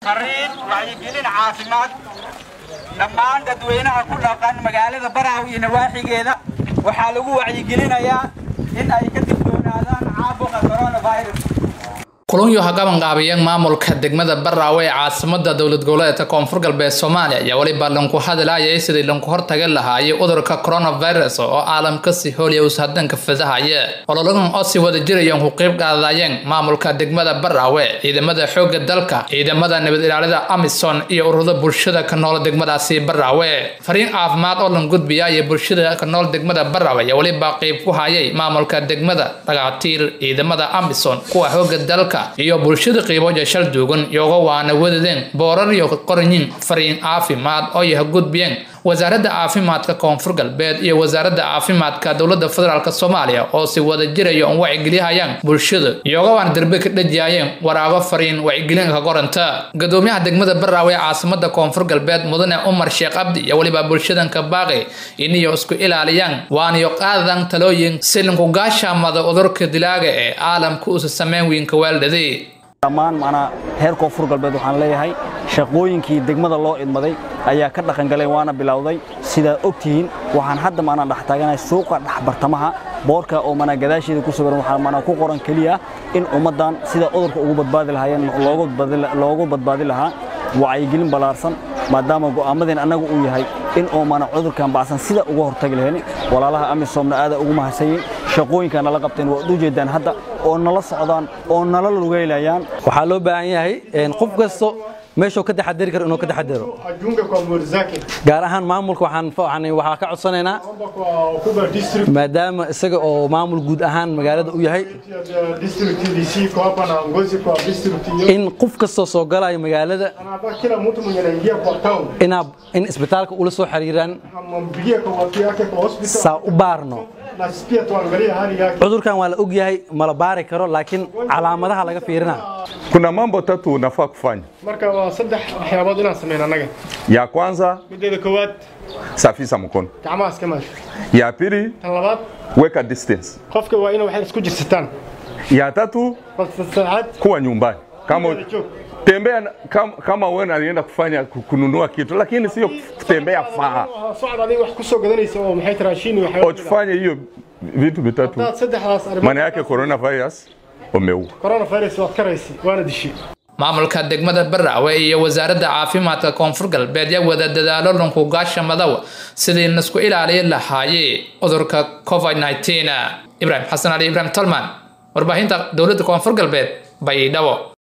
fariin wacyigelin caafimaad dhammaan dadweynaha ku dhaqan magaalada baraaw iyo nawaaxigeeda waxaa lagu wacyigelinayaa in ay ka digtoonaadaan caabuqa coronavirus kulunyo hagabanqaabiyan maamulka degmada baraawe ee caasimada dowlad goboleedka koonfur galbeed soomaaliya ayaa weliba lanku hadlayay sidii lanku hortagan lahaayay cudurka coronavirus oo caalamka si hooliya ushadanka fidahaya ololadan oo si wada jirayan ku qeyb qaadayeen maamulka degmada baraawe ciidamada xooga dalka ciidamada nabad ilaalida amison iyo ururada bulshada ka nool degmadaasi baraawe fariin caafimaad oo lan gudbiya iyo bulshada ka nool degmada baraawe ayaa weliba qeyb ku hayay maamulka degmada dhagaatiir ciidamada amison kuwa xooga dalka iyo bulshada qiibooja shal duugan iyoga waana wadadeen boorar iyo qoranyin fariin caafimaad oo yaha gudbiyeen wasaaradda caafimaadka koonfur galbeed iyo wasaaradda caafimaadka dowladda federaalk soomaaliya oo si wada jiraya oon wacigeliyahayaan bulshada iyoga waana derbe ka dhajiyayeen waraago fariin wacigelinka qoranta gadoomiyaha degmada baraawe ee caasimada koonfur galbeed mudane umar sheekh cabdi iyo weliba bulshadanka baaqi iniyo isku ilaaliyaan waaniyo qaadadan talooyin silinku gaashaamada cudurka dilaaga ee caalamka usa sameyn weynka waaldhaday dhammaan macnaa heer koonfur galbeed waxaan leeyahay shaqooyinkii degmada loo idmaday ayaa ka dhaqangalay waana bilowday sidaa og tihiin waxaan hadda maanaa dhex taaganahay suuqa dhexbartamaha boorka oo manaa gadaasheeda ku sawiran waxaa manaa ku qoran keliya in ummaddan sida cudurka ugu badbaadi lahaayeen loogu badbaadi lahaa wacyigelin ballaarsan maadaama go'aamadeen annaga uu yahay in oo mana cudurkan bacsan sida uga hortagi lahayn walaalaha amisomna aada ugu mahadsanyiin shaqooyinka nala qabteen waad u jeedaan hadda oo nala socdaan oo nala lugaylayaan waxaa loo baahan yahay qof kasto meeshuu ka taxadari karo inuu ka taxadaro gaar ahaan maamulka waxaan waxaa ka codsanaynaa maadaama isaga oo maamul guud ahaan magaalada u yahay in qof kastoo soo galayo magaalada in isbitaalka ula soo xiriiraan saa u baarno cudurkan waa la og yahay mala baari karo laakiin calaamadaha laga fiirina Kuna mambo tatu unafaa kufanya. marka waa saddex waxyaabood inaan sameyn annaga Ya kwanza, mideeda koowaad safisha mkono. gacmaha iska maad Ya pili, tan labaad weka distance. qofka waa inay waxay isku jirsataan Ya tatu, balse saacad kuwa nyumbani. Kama Guriga joog. tembea na- kama, kama wewe unaenda kufanya ku- kununua kitu lakini sio kutembea faa. socod adiga wax kusoo gadanaysa oo maxay tiraa shiini waxyaabo Uchifanye hiyo vitu vitatu. hadaad saddexdaas arrimood Maana yake coronavirus umeua. coronavirus waad karaysi waana dishi maamulka degmada baraawe iyo wasaaradda caafimaadka koonfur galbeed yaa wada dadaalo lanku gaasha madow sidii laisku ilaaliyin lahaayey cudurka covid 19 ibraahim xasan ali ibraahim tolman warbaahinta dowladda koonfur galbeed baydhabo